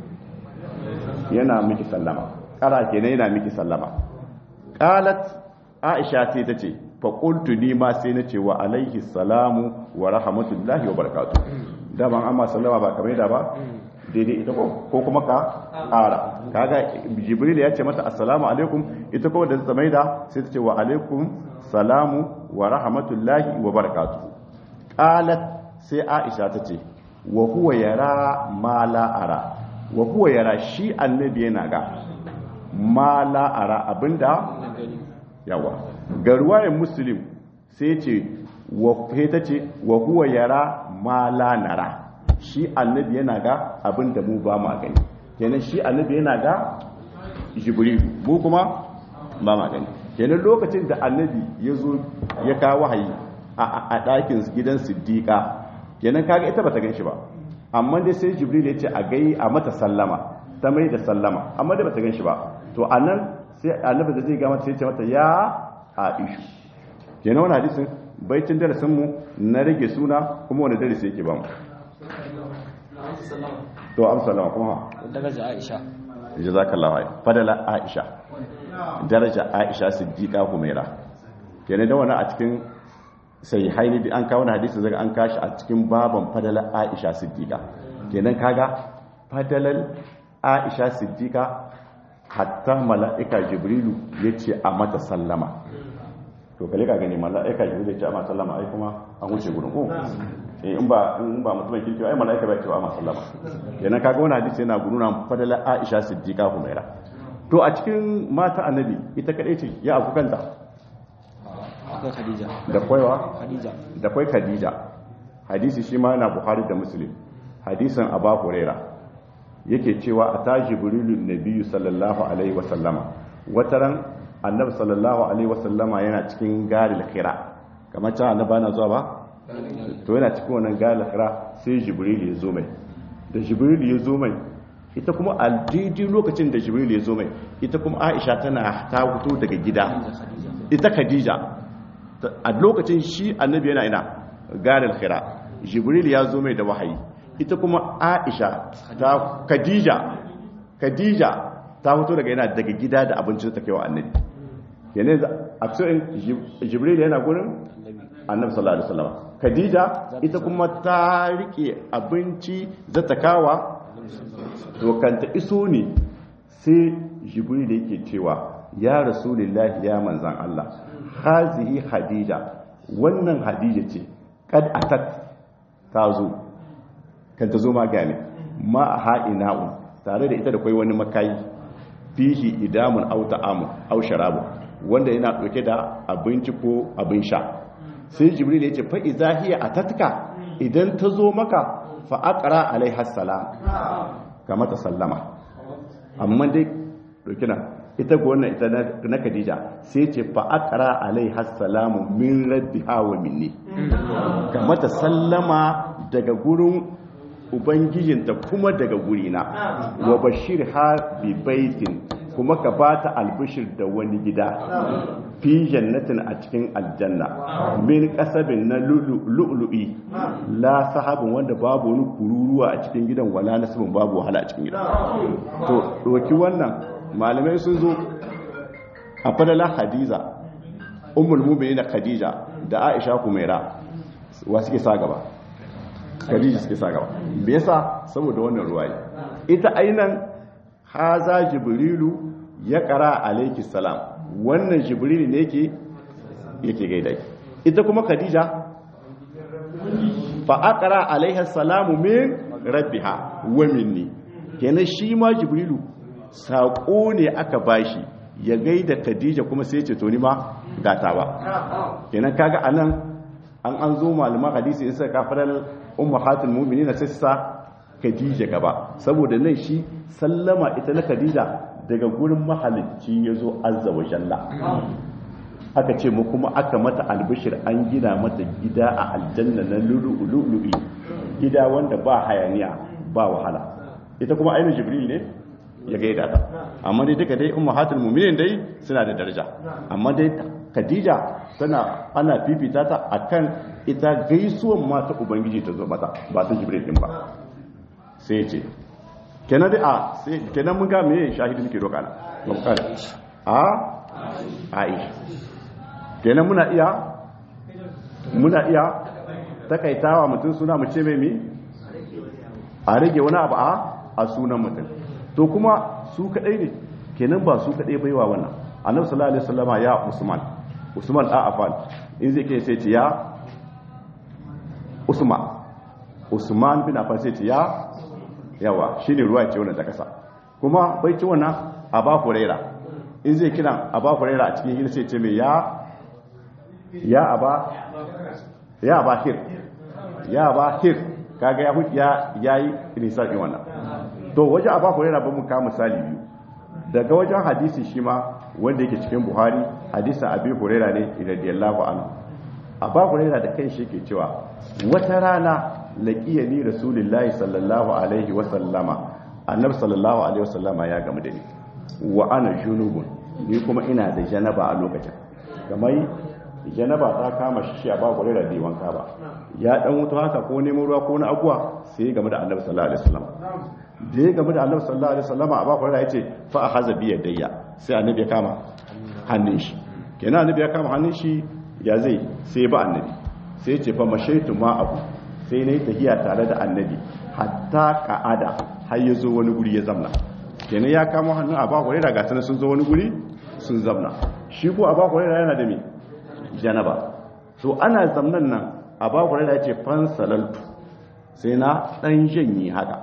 S1: yana miki sallama kara kenan yana miki sallama qalat aisha sai ta ce fa qultu ni ma sai nace wa alaihi salamu wa rahmatullahi wa barakatuh da ban amma sallama ba kamar da ba daidai ita ko ko kuma ka ƙara kaga jibril ya ce mata assalamu alaikum ita ko da ta maida sai ta ce wa alaikum salamu wa rahmatullahi wa barakatuh qalat sai aisha ta ce wa huwa yara ma la ara wa huwa yara shi annabi yana ga ma la ara abinda yawa ga ruwayan muslim sai ce wa ta ce wa huwa yara ma la nara shi annabi yana ga abinda mu ba ma gani kenan shi annabi yana ga jibril mu kuma ba ma gani kenan lokacin da annabi ya zo ya kawo wahayi a ɗakin gidan siddiƙa kenan kaga ita bata gan shi ba amma dai sai jibril ya ce a gai a mata sallama ta mai da sallama amma dai bata gan shi ba to anan sai annabi da zai ga mata sai ce mata ya aisha kenan wannan hadisin baitin darasin mu na rage suna kuma wani darasi yake ba mu to amsalama kuma
S2: daraja Aisha
S1: jazakallahu khair fadala aisha daraja aisha siddiqa humaira kenan da wannan a cikin sai haini da an kawo hadisi zaga an kashi a cikin baban fadala aisha siddiqa kenan kaga fadalan aisha siddiqa hatta mala'ika jibrilu yace a mata sallama to kale ka gani mala'ika jibrilu yace a mata sallama ai kuma an wuce gurin ko in ba in ba mutumin kirki ai mala'ika bai ce a mata sallama kenan kaga wannan hadisi yana guruna fadala aisha siddiqa humaira to a cikin mata annabi ita kadai ce ya abu kanta
S2: akwai Khadija
S1: da kwaiwa
S2: Khadija
S1: da kwai khadija hadisi shi ma na buhari da muslim hadisin aba huraira yake cewa a ta jibrilun nabiyyu sallallahu alaihi wasallama wataran annabi sallallahu alaihi wasallama yana cikin galil khira kamar ta annabi na zuwa ba to yana cikin wannan galil khira sai jibril ya zo mai da jibril ya zo mai ita kuma a daidai lokacin da jibril ya zo mai ita kuma aisha tana ta fito daga gida ita khadija a lokacin shi annabi yana ina garin khira jibril ya zo mai da wahayi ita kuma aisha ta khadija khadija ta fito daga yana daga gida da abinci ta kai wa annabi yana a cikin jibril yana gurin annabi sallallahu alaihi wasallam khadija ita kuma ta rike abinci za ta kawa to kanta iso ne sai jibril yake cewa ya rasulullahi ya manzan Allah hazihi hadija wannan hadija ce kad atat ta zo kan ta zo ma gane ma a ha'ina'un tare da ita da kwai wani makayi fihi idamun au ta'amun au sharabu wanda yana dauke da abinci ko abin sha sai jibril ya ce fa iza hiya atatka idan ta zo maka fa aqra alaiha salam kama ta sallama amma dai dauki na ita ga wannan ita na Khadija sai ce fa aqra alaiha salamu min rabbiha wa minni kama ta sallama daga gurin ubangijinta kuma daga gurina wa bashirha bi baitin kuma ka bata albishir da wani gida fi jannatin a cikin aljanna min kasabin na lu'lu'i la sahabin wanda babu wani kururuwa a cikin gidan wala nasibin babu wahala a cikin gidan to doki wannan malamai sun zo a fadala hadiza ummul mu'minin khadija da aisha kumaira wa suke sa gaba khadija suke sa gaba me yasa saboda wannan ruwayi ita ainan haza jibrilu ya kara alayki salam wannan jibrilu ne yake yake gaida ki ita kuma khadija fa aqra alaiha salamu min rabbiha wa minni kenan shi ma jibrilu sako ne aka bashi ya gaida khadija kuma sai ce to ni ma gata ba kenan kaga anan an an zo malaman hadisi in suka kafarar ummahatul mu'minin sai sa khadija gaba saboda nan shi sallama ita na khadija daga gurin mahalicci yazo azza wa jalla aka ce mu kuma aka mata albishir an gina mata gida a aljanna na lulu'ulu'i gida wanda ba hayaniya ba wahala ita kuma ainihin jibril ne ya gaida ta amma dai duka dai ummahatul mu'minin dai suna da daraja amma dai khadija tana ana fifita ta akan ita gaisuwan mata ubangiji ta zo mata ba ta jibril din ba sai ce kenan dai a sai kenan mun ga me shahidi muke roƙa na mun ka a aisha kenan muna iya muna iya takaitawa mutum suna mu ce mai mi a rage wani abu a a sunan mutum to kuma su kadai ne kenan ba su kadai baiwa wannan annabi sallallahu alaihi wasallama ya usman usman da afan in zai kai sai ce ya usman usman bin affan sai ce ya yawa shine ruwa ce wannan ta kasa kuma bai ci wannan aba huraira in zai kira aba huraira a cikin gida sai ce mai ya ya aba ya aba hir ya aba hir kaga ya ya yayi nisar din wannan to waje aba huraira ba mu ka misali biyu daga wajen hadisi shi ma wanda yake cikin buhari hadisin abi huraira ne radiyallahu anhu aba huraira da kai shi ke cewa wata rana laqiyani rasulullahi sallallahu alaihi wa sallama annabi sallallahu alaihi wa sallama ya gamu da ni wa ana junubun ni kuma ina da janaba a lokacin kamar janaba ta kama shi a ba kwarai da wanka ba ya dan wuto haka ko neman ruwa ko na abuwa sai game da annabi sallallahu alaihi wasallam da ya game da annabi sallallahu alaihi wasallam a ba kwarai ya ce fa a haza biyar dayya sai annabi ya kama hannun shi kenan annabi ya kama hannun shi ya zai sai ba annabi sai ce fa mashaitu ma abu sai nayi tahiya tare da annabi hatta ka'ada har ya zo wani guri ya zamna kenan ya kama hannun a ba kwarai da gasana sun zo wani guri sun zamna shi ko a ba kwarai yana da me janaba so ana zamnan nan a ba kwarai da ce fansalaltu sai na dan janye haka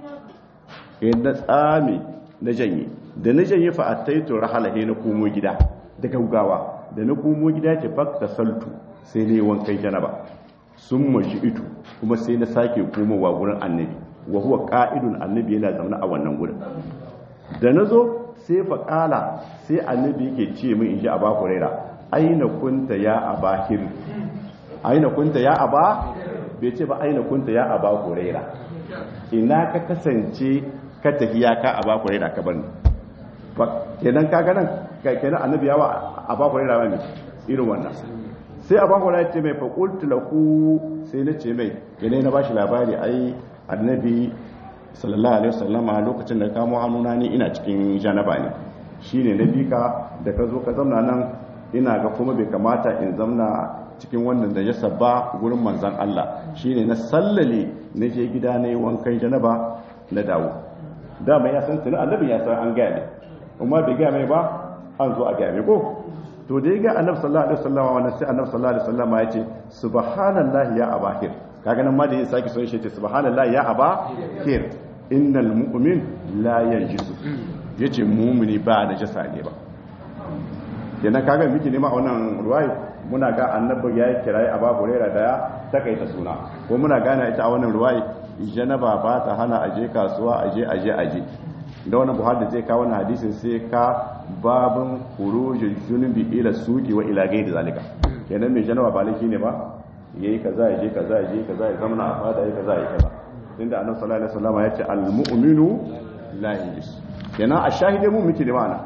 S1: na tsame na janye da na janye fa attaitu rahalahe na komo gida da gaugawa da na komo gida ce fakta saltu sai ne wankan janaba sun mashi ito kuma sai na sake komowa gurin annabi wa huwa ka'idun annabi yana zaune a wannan gurin da na zo sai faƙala sai annabi yake ce min in ji a baku raira aina kunta ya abahir aina kunta ya aba bai ce ba aina kunta ya aba raira ina ka kasance ka tafiya ka aba raira ka bani kenan ka ganin kenan annabi yawa aba raira ba ne irin wannan sai aba raira ce mai faƙultu lahu sai na ce mai kenan na bashi labari ai annabi sallallahu alaihi wasallama lokacin da kamo hannuna ni ina cikin janaba ne shine na bika da ka zo ka zamna nan ina ga kuma bai kamata in zamna cikin wannan da ya ba gurin manzan Allah shine na sallale na je gida na yi wankan janaba na dawo dama ya san tunan annabi ya san an gaya ne kuma bai gaya mai ba an zo a gaya mai ko to da ya ga annabi sallallahu alaihi wasallama wannan sai annabi sallallahu alaihi wasallama ya ce subhanallahi ya abahir kaga nan ma da ya saki son shi ce subhanallahi ya abahir innal mu'min la yanjisu yace mu'mini ba da jasa ne ba kenan kaga miki nema a wannan ruwayi muna ga annabi ya yi kirayi a babu rera da ya takaita suna ko muna gane ita a wannan ruwayi janaba ba ta hana aje kasuwa aje aje aje da wannan buhari da zai kawo wannan hadisin sai ka babin khurujul junubi ila suqi wa ila gairi zalika kenan mai janaba ba laifi ne ba yayi kaza yaje kaza yaje kaza ya zama a fada yayi kaza yayi kaza tunda annabi sallallahu alaihi wasallam ya ce al mu'minu la yajis kenan a shahide mu miki da ma'ana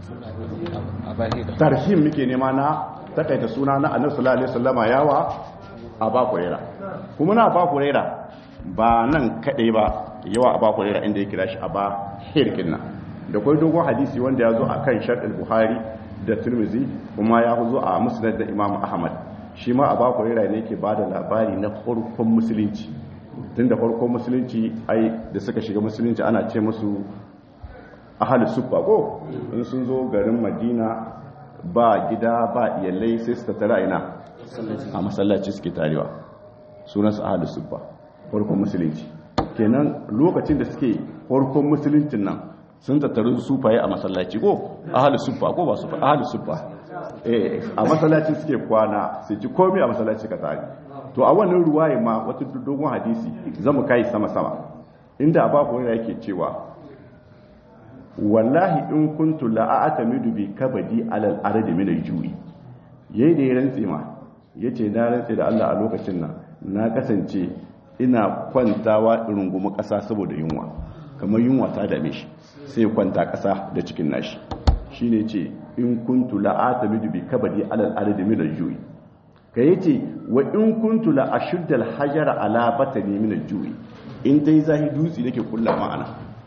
S1: tarhim muke nema na takaita suna na annabi sallallahu alaihi wasallama yawa a ba kurera kuma na ba kurera ba nan kadai ba yawa a ba kurera inda ya kira shi a ba hirkin nan da kai dogon hadisi wanda ya zo a kan sharɗin buhari da turmizi kuma ya zo a musnad da imam ahmad shi ma a ba kurera ne ke ba da labari na farkon musulunci tun da farkon musulunci ai da suka shiga musulunci ana ce musu ahal sufa ko in sun zo garin madina ba gida ba iyalai sai su tattara ina a masallaci suke tarewa sunansu ahal sufa farkon musulunci kenan lokacin da suke farkon musuluncin nan sun tattaru sufaye a masallaci ko ahal sufa ko ba sufa ahal sufa eh a masallaci suke kwana su ji komai a masallaci ka tare to a wannan ruwaye ma wata dogon hadisi zamu kai sama sama inda ababu yake cewa wallahi in kuntu la'atamidu bi kabadi alal ardi min al-ju'i yayi da ya rantse ma yace na rantse da Allah a lokacin nan na kasance ina kwantawa rungumu kasa saboda yunwa kamar yunwa ta dame shi sai kwanta kasa da cikin nashi shine ce in kuntu la'atamidu bi kabadi alal ardi min al-ju'i ka yace wa in kuntu la ashudda al-hajara ala batani min al-ju'i in dai zahi dutsi nake kullama ana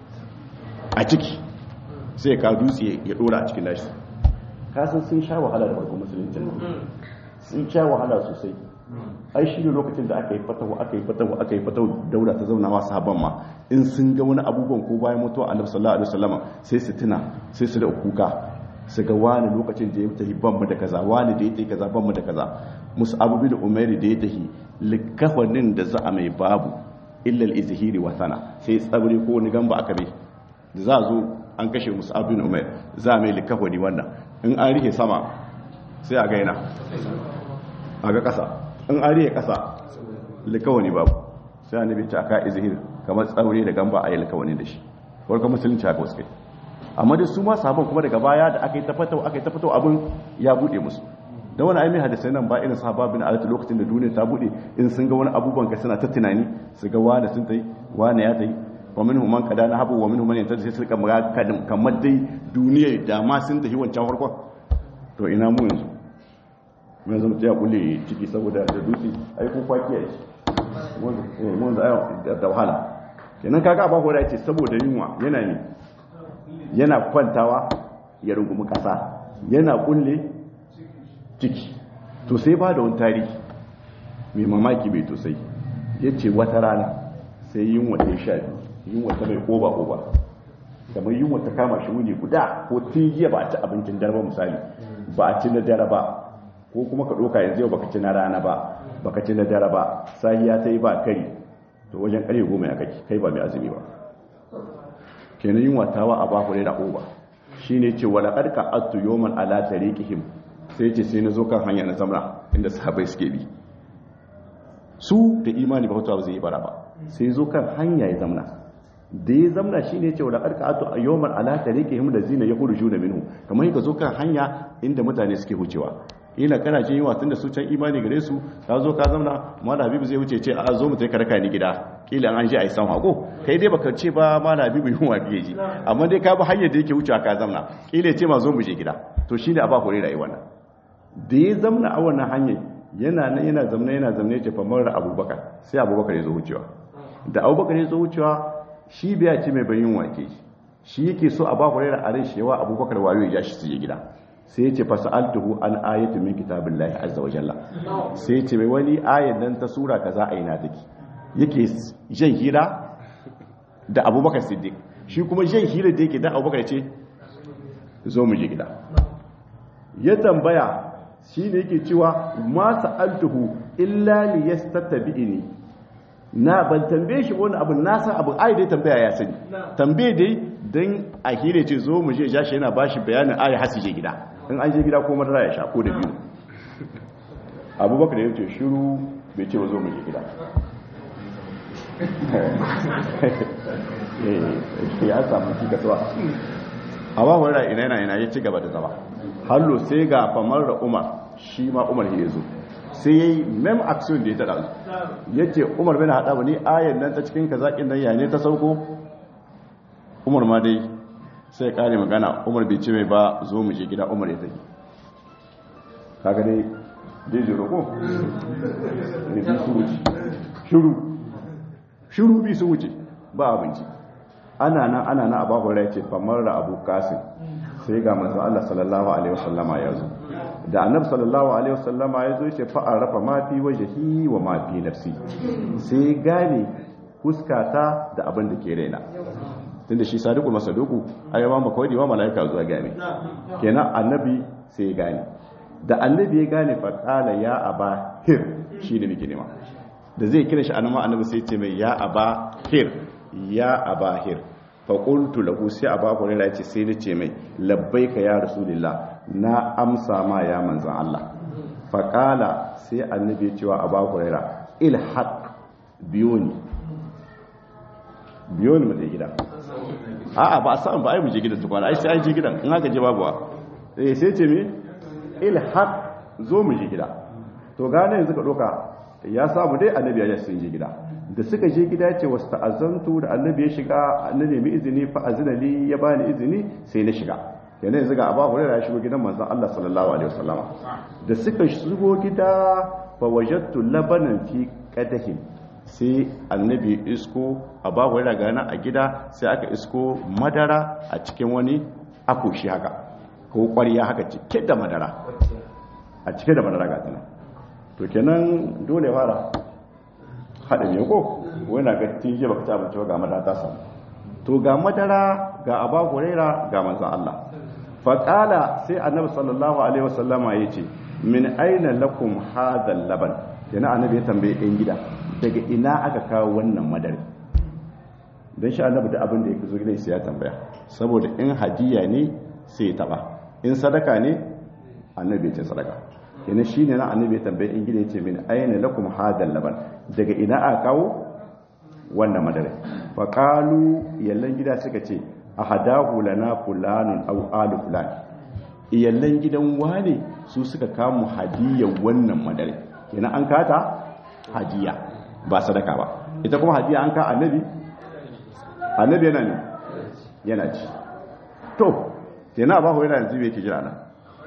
S1: a ciki sai ka dutse ya dora a cikin nashi kasan sun sha wahala da farkon musulunci sun sha wahala sosai ai shi ne lokacin da aka yi fatawa aka yi fatawa aka yi fatawa daura ta zauna masu haban ma in sun ga wani abubuwan ko bayan mutuwa annabi sallallahu alaihi wasallam sai su tuna sai su da kuka su ga wani lokacin da ya tafi ban mu da kaza wani da ya tafi kaza ban mu da kaza musu abubi da umairi da ya tafi likafanin da za a mai babu illa al-izhiri wa sana sai tsabri ko wani gamba aka bai da za a zo an kashe musu abin umar za mai likafani wannan in an rike sama sai a gaina a ga kasa in an rike kasa likawani babu sai a nabi ta aka izhir kamar tsaure da gamba a yi likawani da shi warka musulunci haka wasu kai amma da su ma sabon kuma daga baya da aka yi tafatau aka yi tafatau abin ya bude musu da wani aimi hadisai nan ba irin sahaba bin alatu lokacin da duniya ta bude in sun ga wani abubuwan ka suna ta tunani su ga wani sun tai wani ya tai wa minhum man qada nahabu wa minhum man yantazi sai suka mura kadin kamar dai duniya da ma sun tafi wancan farkon to ina mu yanzu mun zama ta kulle ciki saboda da dutse ai ko kwaki ai mun da da wahala kenan kaga ba hora yace saboda yunwa yana ne yana kwantawa ya rungumi kasa yana kulle ciki to sai ba da wani tarihi mai mamaki mai tosai yace wata rana sai yunwa ta sha biyu yunwa ta mai koba koba kamar yunwa ta kama shi wuni guda ko tun jiya ba a ci abincin dare ba misali ba a ci na dare ba ko kuma ka ɗauka yanzu yau baka ci na rana ba baka ci na dare ba sahiya ta yi ba kari to wajen ƙarfe goma ya kake kai ba mai azumi ba kenan yin watawa a baku ne da oba shi ne ce wala ƙarƙa attu yoman ala tariqihim sai ce sai na zo kan hanya na zamra inda sahabai suke bi su da imani ba ba zai yi bara ba sai zo kan hanya ya zamna da ya zamna shi ne ce wala ƙarƙa attu yoman ala tariqihim da zina ya hudu juna minhu kamar ka zo kan hanya inda mutane suke hucewa ila kana jin yawa tunda su can imani gare su ka zo ka zauna mala habibu zai wuce ce a zo mu tafi karaka ni gida kila an je a yi san hako kai dai baka ce ba mala habibu yunwa biye ji amma dai ka bi hanyar da yake wucewa ka zauna kila ce ma zo mu je gida to shine a ba hore rayuwa nan da ya zamna a wannan hanyar yana nan yana zamna yana zamna ya ce fa mara abubakar sai abubakar ya zo wucewa da abubakar ya zo wucewa shi biya ce mai bayin wake shi yake so a ba hore a ran shi yawa abubakar wayo ya shi su je gida sai ya ce fasa'altuhu an ayatu min kitabillahi azza wa jalla sai ya ce mai wani ayan nan ta sura kaza a ina take yake jan hira da abubakar siddiq shi kuma jan hira da yake da abubakar ce zo mu je gida ya tambaya shi ne yake cewa ma sa'altuhu illa li yastatabi'ini na ban tambaye shi wani abu na san abu ai dai tambaya ya sani tambaye dai dan a hire ce zo mu je ja shi yana bashi bayanin ayi hasi je gida in an je gida ko madara ya sha ko da biyu abubakar ya ce shiru bai ce ba zo mu je gida ya samu ci kasuwa a ba wani ina yana ina ya ci gaba da zama hallo sai ga famar da umar shi ma umar ya zo sai ya yi mem action da ya taɗa ya ce umar bai na haɗa wani ayan nan ta cikin kazaƙin nan yane ta sauko umar ma dai sai ya ƙare magana umar bai ce mai ba zo mu je gida umar ya tafi kaga dai dai jiro ko ne bi su wuce shuru shuru bi su wuce ba abinci ana nan ana nan abu hurairah ce famar da abu kasim sai ga manzo Allah sallallahu alaihi wasallama ya zo da annabi sallallahu alaihi wasallama ya zo ce fa arafa ma fi wajhi wa ma fi nafsi sai gane huskata da abin da ke raina tunda shi sadiqul masaduku ayyama makawdi wa malaika zuwa gane kenan annabi sai ya gane da annabi ya gane fa qala ya aba hir shi ne nake nema da zai kira shi annabi annabi sai ya ce mai ya aba hir ya aba hir fa qultu lahu sai aba hurairah ya ce sai na ce mai labbaika ya rasulullah na amsa ma ya manzan Allah fa qala sai annabi ya ce wa aba hurairah ilhaq biyoni biyoni mu gida a'a ba a samu ba ai mu je gidan tukwana ai sai an je gidan in haka je babu eh sai ce me ilhaq zo mu je gida to gane yanzu ka doka ya samu dai annabi ya sun je gida da suka je gida ya ce wasu ta'azantu da annabi ya shiga na nemi izini fa azina li ya bani izini sai na shiga yana yanzu ga abu hurairah ya shigo gidan manzon Allah sallallahu alaihi wasallam da suka shigo gida fa wajadtu labanan fi qadahin sai annabi isko a babu yana gana a gida sai aka isko madara a cikin wani akushi haka ko kwariya haka cike da madara a cike da madara ga tana to kenan dole fara haɗa ne ko wani ga tinje baka ci abinci ga madara ta samu to ga madara ga aba huraira ga manzon Allah faƙala sai annabi sallallahu alaihi wasallama ya ce min aina lakum hadha laban kenan annabi ya tambaye ɗan gida daga ina aka kawo wannan madari don shi annabi da abin da ya zo gidan sai ya tambaya saboda in hadiya ne sai ya taba in sadaka ne annabi ya ce sadaka kenan shi ne na annabi ya tambaye in gidan ya ce min aina lakum hadal laban daga ina aka kawo wannan madari fa qalu yallan gida suka ce ahadahu lana fulanun aw alu fulan iyallan gidan wane su suka kawo hadiyar wannan madari kenan an kata hadiya ba sadaka ba ita kuma hadiya an ka annabi annabi yana ne yana ci to kenan abahu yana yanzu me yake jira nan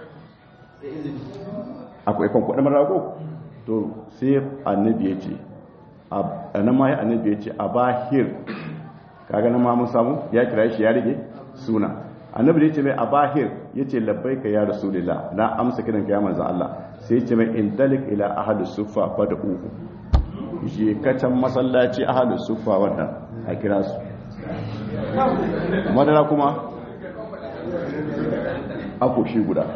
S1: akwai kan kudin marago to sai annabi ya ce a nan ma ya annabi ya ce a bahir kaga nan ma mun samu ya kira shi ya rige suna annabi da ya ce mai a bahir ya ce labbai ka ya rasulillah na amsa kiran ka ya manzan Allah sai ya ce mai intalik ila ahadus sufa fa da uku je kacan masallaci ahadus sufa wannan a kira su madara kuma akoshi guda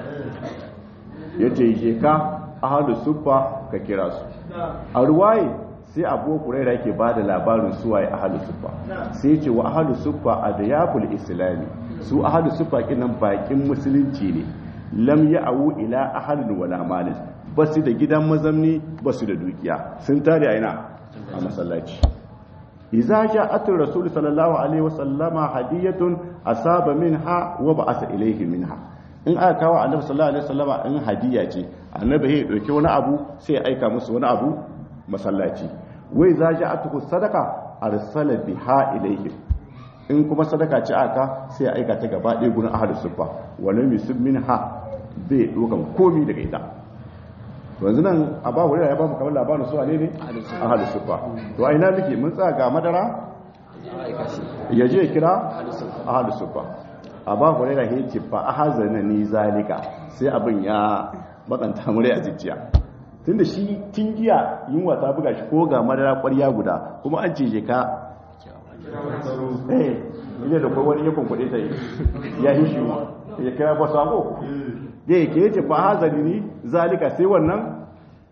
S1: ya ce je ka ahadus sufa ka kira su a ruwaye sai abu kuraira yake ba da labarin suwaye ahalu sufa sai ce wa ahalu sufa a da yaful islami su ahalu sufa kinan bakin musulunci ne lam ya awu ila ahalin wala malin ba su da gidan mazamni ba su da dukiya sun tare a ina a masallaci iza ja'atul rasul sallallahu alaihi wasallama hadiyatun asaba minha wa ba'asa ilayhi minha in aka kawo annabi sallallahu alaihi wasallama in hadiya ce annabi ya dauki wani abu sai ya aika musu wani abu masallaci wai za ji atuku sadaka arsala biha ilayhim in kuma sadaka ce aka sai ya aika ta gaba ɗaya gurin ahlus sufa wala yusib minha bai dokan komi daga ita yanzu nan a ba wuri ya ba mu kamar labarin su ne ne ahlus sufa to a ina muke mun tsaya ga madara ya je kira ahlus sufa a ba wuri ya ce fa ahazana ni zalika sai abin ya bakanta mure a jijjiya tunda shi tun giya yunwa ta buga shi ko ga madara kwarya guda kuma an ce je ka eh ile da wani ya kunkuɗe ta yi ya yi shi ya kira ba sako da ya ke yace ba hazari ni zalika sai wannan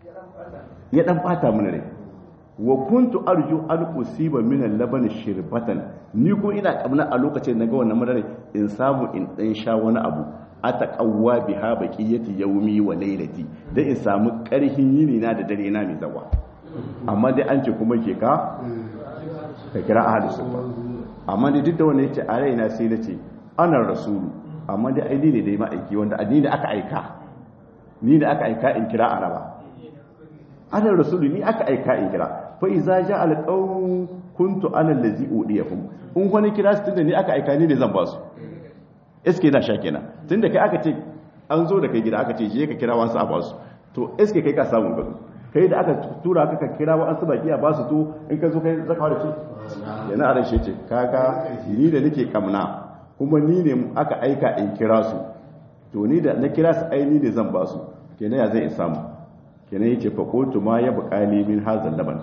S1: ya dan bata mana rai wa kuntu arju an usiba min al-laban shirbatan ni ko ina kamna a lokacin naga wannan madara in samu in dan sha wani abu ataqawwa biha baqiyati yawmi wa laylati dan in samu karhin yini na da dare na mai zawa amma dai an ce kuma ke ka ka kira ahli sunna amma dai duk da wannan yace a raina sai nace ana rasulu amma dai ai ne dai ma'aiki wanda addini da aka aika ni da aka aika in kira araba ana rasulu ni aka aika in kira fa iza ja alqawm kuntu ana allazi udiyahum in wani kira su tunda ni aka aika ni ne zan ba su eske na sha kenan tunda kai aka ce an zo da kai gida aka ce je ka kira wasu a ba su to eske kai ka samu gado kai da aka tura ka ka kira wasu baki a ba su to in ka zo kai zaka da ce yana a rashe ce kaga ni da nake kamna kuma ni ne aka aika in kira su to ni da na kira su ai ni ne zan ba su kenan ya zai in samu kenan yace fa qultu ma ya buqali min hazal laban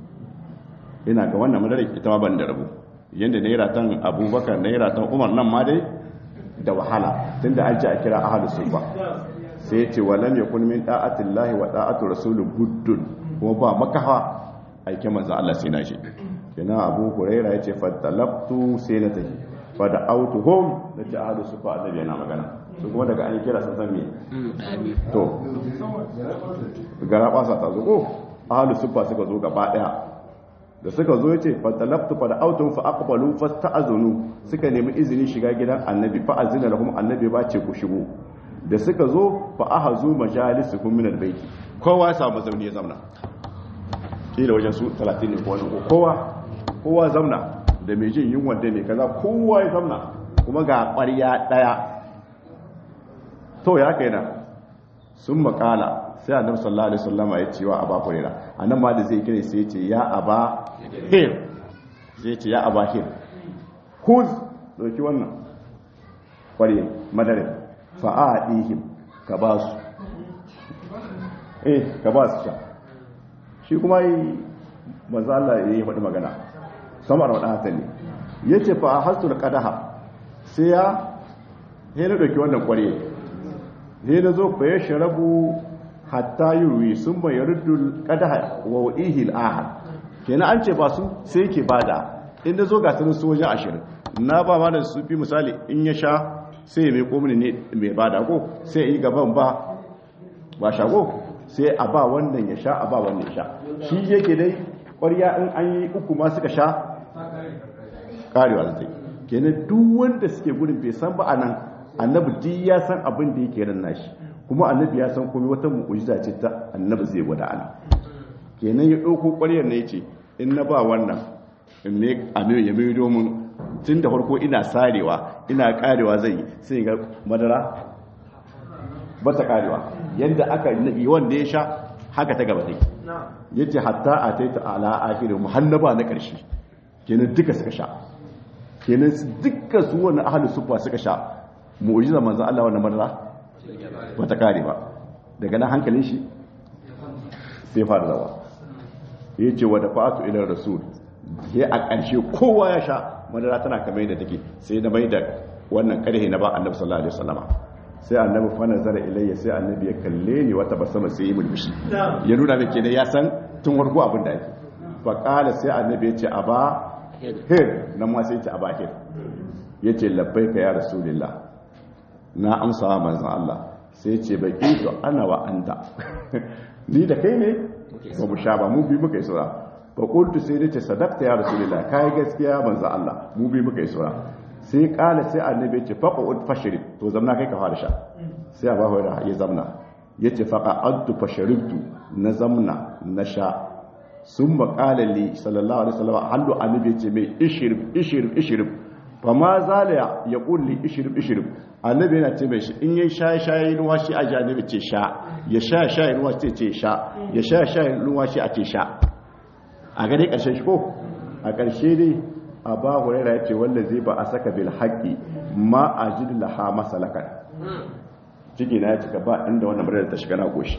S1: ina ga wannan madara ita ma ban da rabu yanda naira tan abubakar naira tan umar nan ma dai da wahala tunda an ce a kira ahlus sufa sai yace walam yakun min da'atillahi wa da'atu rasul buddun kuma ba makaha aike manzo Allah sai na shi kenan abu huraira yace fatalaftu sai na tafi fa da autuhum da ta ahlus sufa annabi yana magana su kuma daga an kira sun san me to gara kwasa ta zo ko ahlus sufa suka zo gaba daya da suka zo yace fatalaftu fa da autun fa aqbalu fasta'azunu suka nemi izini shiga gidan annabi fa azina lahum annabi ba ce ku shigo da suka zo fa ahazu majalisuhum min albayt kowa ya samu zauni ya zauna kila wajen su 30 ne ko wani kowa kowa zauna da mai jin yunwa da mai kaza kowa ya zauna kuma ga ƙwarya daya to ya kai na sun makala sai annabi sallallahu alaihi wasallam ya ce wa aba hurairah annan ma da zai kire sai ya ce ya aba hir zai ce ya aba hir kuz doki wannan kware madare fa aadihim ka ba su eh ka ba su sha shi kuma yi manzo Allah ya yi faɗi magana samar wa dan ne yace fa hasul qadaha sai ya he na doki wannan kware he na zo fa ya sharabu hatta yurwi sun bai yarudul qadaha wa wadihi al-ahad kenan an ce ba su sai ke bada inda zo ga sunan su wajen ashirin na ba ma da su fi misali in ya sha sai ya mai komini ne mai bada ko sai ya yi gaban ba ba shago sai a ba wannan ya sha a ba wannan ya sha shi yake dai ƙwarya in an yi uku ma suka sha karewa da zai kenan duk wanda suke gudun bai san ba a nan annabi duk ya san abin da yake ran nashi kuma annabi ya san komai wata mu'ujiza ce ta annabi zai gwada ana kenan ya ɗauko ƙwaryar ne ce in na ba wannan in ne a mai ya mai domin tun da farko ina sarewa ina karewa zai sai ga madara ba ta karewa yadda aka yi wanda ya sha haka ta gaba take yace hatta a taita ala akhirin muhannaba na karshe kenan duka suka sha kenan duka su wani ahlus sufa suka sha mu'jiza manzo Allah wannan madara ba ta kare ba daga nan hankalin shi sai fara rawa yace wa dafa'atu ila rasul sai a ƙarshe kowa ya sha madara tana kamar yadda take sai na mai da wannan karhe na ba annabi sallallahu alaihi wasallama sai annabi fa nazara ilayya sai annabi ya kalle ni wata basama sai ya mulmushi ya nuna min kenan ya san tun warko abin da ake fa qala sai annabi ya ce aba hir nan ma sai ya ce aba hir yace labbaika ya rasulullah na amsa wa manzon Allah sai ya ce baki to ana wa anta ni da kai ne ba mu sha ba mu bi muka yi sura fa qultu sai nace sadaqta ya rasulullah kai gaskiya manzon Allah mu bi muka yi sura sai kala sai annabi ce faqa ud fashrib to zamna kai ka fara sha sai abu hurairah ya zamna yace faqa adtu fashribtu na zamna na sha summa qala li sallallahu alaihi wasallam hallu annabi ce mai ishrib ishrib ishrib fa ma zala ya kulli ishrib ishrib annabi yana ce mai shi in yayi shaye shaye ruwa shi a ji annabi ce sha ya sha shaye ruwa ce ce sha ya sha shaye ruwa shi a ce sha a gare karshen shi ko a karshe dai aba huraira ya ce wanda zai ba a saka bil haƙi ma a ji laha masalakan ciki na ya cika ba inda wannan murar ta shiga na goshi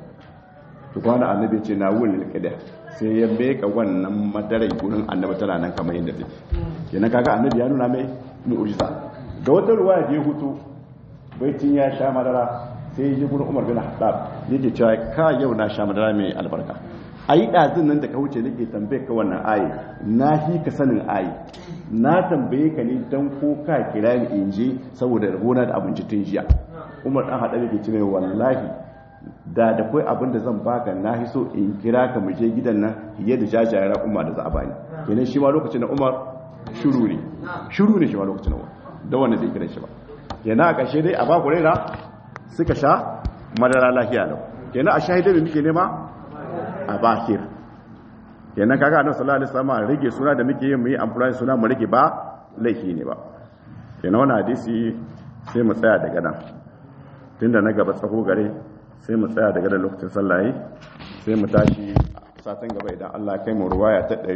S1: to kwana annabi ce na wurin alƙida sai ya meka wannan madarai gurin annabi tana nan kamar yadda take kenan kaga annabi ya nuna mai mu'jiza ga wata ruwaya da ya hutu baitin ya sha madara sai ya ji gurin Umar bin Khattab yake cewa ka yau na sha madara mai albarka a yi ɗazin nan da ka wuce nake tambaye ka wannan ayi na fi ka sanin ayi na tambaye ka ne don ko ka kira ni in je saboda gona da abinci tun jiya umar ɗan haɗa da ke cire wallahi da da kai abin da zan baka na fi so in kira ka mu je gidan nan fiye da jajayen umar da za a bani kenan shi ma lokacin da umar shuru ne shuru ne shi ma lokacin da umar da wanda zai kira shi ba kenan a ƙarshe dai a ba ku raina suka sha madara lafiya lau kenan a shahidai da muke nema a bakir kenan kaga annabi sallallahu alaihi wasallam rage suna da muke yin mu yi amfani suna mu rage ba laifi ne ba kenan wannan hadisi sai mu tsaya daga nan tunda na gaba tsaho gare sai mu tsaya daga da lokacin sallaye sai mu tashi satin gaba idan Allah kai mu ruwaya ta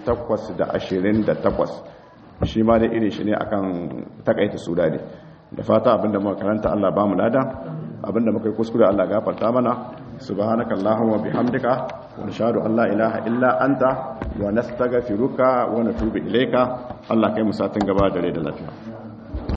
S1: 828 shi ma da irin shi ne akan takaita suda ne da fata abinda muka karanta Allah ba mu lada abinda muka yi kuskure Allah gafarta mana subhanaka allahumma bihamdika wa nashhadu an la ilaha illa anta wa nastaghfiruka wa natubu ilayka Allah kai mu satin gaba da rai da lafiya